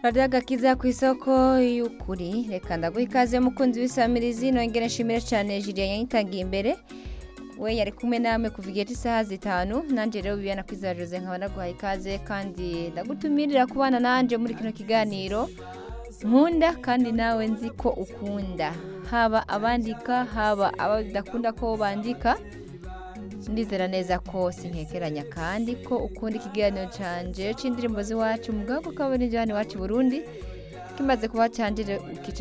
radiyo agakiza ku isoko y'ukuri reka ndaguha ikaze mukunzi w'isamirizi nongera nshimire cyane jiriya yanyitangiye imbere we yari kumwe namwe kuva igihe cy'isaha zitanu nanjye rero bibana kwizera jose nkaba naguhaye ikaze kandi ndagutumirira kubana nanjye muri kino kiganiro nkunda kandi nawe nzi ko ukunda haba abandika haba abadakunda ko bandika ndizera neza ko sinkekeranya kandi ko ukunda ikiganiro canje c'indirimbo z'iwacu mu bwoko kabone hano iwacu i burundi kimaze kuba canje ukica